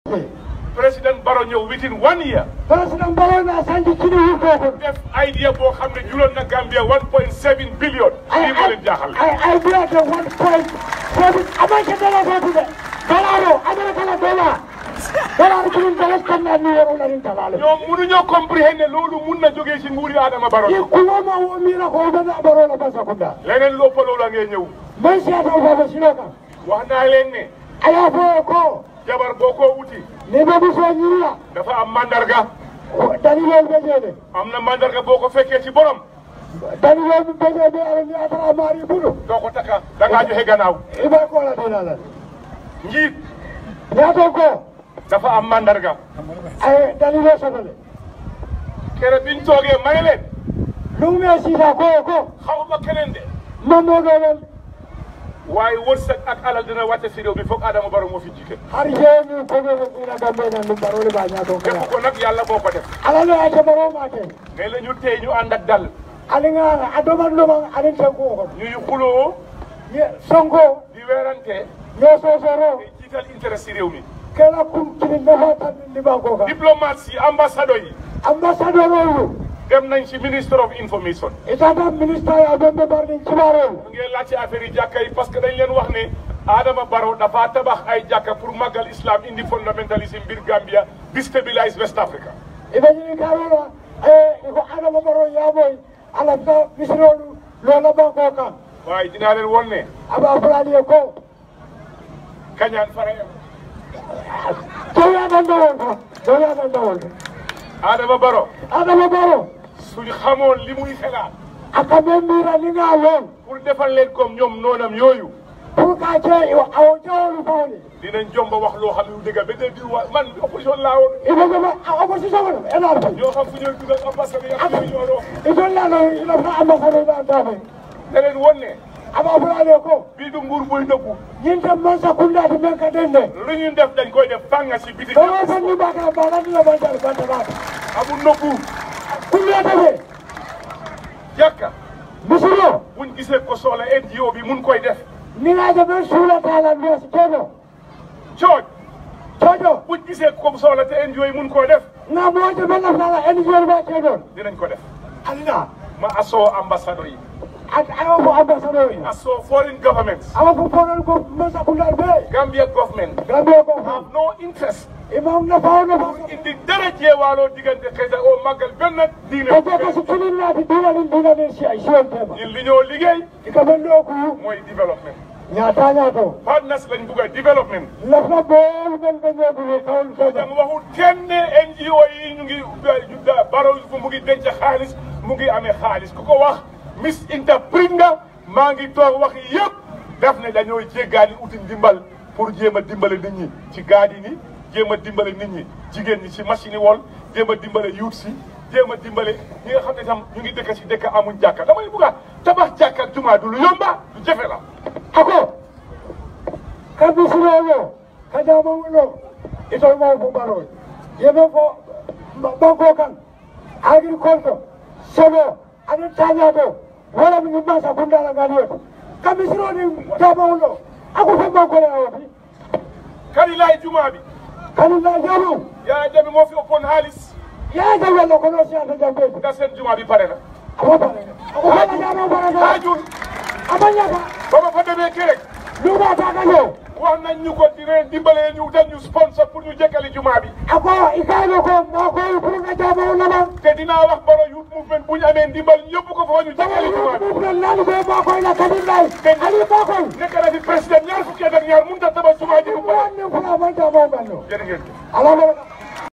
président Barrow ñëw within one year président Barrow na sanji kini wu ko def idea boo xam ne juloon na Gambia 1.7 billion lii moo leen jaaxal ay ay biya de one point seven amanke dala ko de dollar o amerika la dollar dollar kini dala kan na ni woro na ni talale ñoom mënuñoo comprehender loolu mun na jógee si nguuri Adama Barrow ye kulo ma wo mi na ko be na Barrow la basa kunda leneen loppa loolu a ngee ñëw man siya ta ko ba sino kan wax naa leen ne aya fo ko jabar boo ko wuti ni be bi so nyira dafa am mandarga dalilol be jede am na mandarga boo ko fekkee ci borom dalilol be jede ala ni atara mari budu doo ko takka da ngaa joxe gannaaw iba ko la dina la njiit ya to ko dafa am mandarga ay dalilol sotale kere biñ toogee may leen lume sisa ko ko xawma keneen de mamo do len waaye wërsëg ak alal dina wàcce si réew mi foog Adama Barrow moo fi jiite har jeni ko be ina gambe na num Barrow le ba nya to kala def ko nag yàlla moo ko def ala le ate Barrow ma te mais la ñu tey ñu ànd ak dal ali nga adoman lo man ali tanko ko ñuy xuloo ye sonko di weerante no so so ro di jiital intérêt si réew mi kala kum kini na fa tan ni ba ko ka diplomates yi ambassadeur yi ambassadeur olu dem nañ si minister of information itata ministre ya be be barni kibaro mu ngi laajte affaire yi jàkka yi parce que dañ leen wax ne Adama Barrow dafa tabax ay jàkka pour màggal islam indi fundamentalisme biir Gambia destabilise West Africa ibe ni karola e ko adama Barrow ya boy ala ta misrolu lo la ba ko ka waaye dinaa leen won ne aba fulani ko kañaan fare to ya dan dawon ko to ya dan dawon Adama Barrow adama Barrow suñu xamoon li muy xelaat aka men mira ni nga lon pour defal leen comme ñoom noonam yooyu pour ka ce yo aw jawlu fawni dinañ jomba wax loo xam ne du dëgg ba de di wa man opposition laa woon ibe ko ma opposition ko ena ko ñoo xam fu ñooy dugal ambassadeur yi ak ñooy ñooroo ibe la no ina fa ambassadeur da da fe da leen won ne aba fulani ko bii du nguur buy nëbbu ñinte man sa kunda ti men ka dende lu ñu def dañ koy def fanga si biti dawa fa ni ba ka ba la ni la ba ta ba ta ba amul nëbbu kunda ta fe jàkka misiro buñ gisee ko soxla NGO bi mun koy def ni nga de ben sula ta la mes kedo cooj todo buñ gisee ko soxla te NGO yi mun koo def na mo de ben la la en yor ba kedo dinañ ko def alina ma asoo ambassadeur yi at ayo ko ambassadeur yi asoo foreign governments awa ko foral ko men sa kunda be Gambia government gambe ko fa have no interest imam na fa na fa indi dara jeewaaloo diggante xëyta o màggal benn diine ko je ko su kilin na ti dina ni dina ni si ay siyon tema ñun li ñoo liggéey ika ben do ku mooy développement ñaata ñaato partners lañ bugg a développement lafna bol men ben do ku kawul ko dama waxul kenn ne NGO yi ñu ngi Barrow fu mu ngi denc xaalis mu ngi amee xaalis ku ko wax misinterpret nga maa ngi toog wax yëpp def ne dañoo jéggaani uti ndimbal pour jéem a dimbale nit ñi ci gaadi ni jéem a dimbale nit ñi jigéen ñi ci machine yi wol jéem a dimbale yuut si jéem a dimbale ñi nga xam ne tam ñu ngi dëkk si dëkk amuñ jàkka damay bugg a tabax jàkka ak jumaa du lu yomba du jafe la ako ka bisirolo ka jamawulo itol maw fo ɓaroy yeɓe fo banko kan agriculture sebo aɗen tañato wala mi masa kundala nganiyoto ka bisironi jamawulo ako fo bankole awoti kadi laay jumaa bi kadi na jamu yaa jami moo fi ëppoon xaalis yaja wello kono siyata jambedi nga seen jumaa bi pare na ako pare ako fala jamo parata haajul amañaka ba ma fa demee kerek ɗuma takaño wax nañ ñu ko dinañ dimbalee ñu dal ñu sponsor pour ñu jekkali jumaa bi ako ikano ko makoy pour nga jamawulama te dinaa wax Barrow Youth Movement bu ñu amee ndimbal yóbbu ko fa ñu jekkali jumaa bi ɗum nani ɓe makoy la kadi lay ali makoy nekk na fi président ñaar fukki at ak ñaar mënut a tabax jumaa ji bu pare wanni fula manta mawɓanno jërë ngeen jëf. ala baraka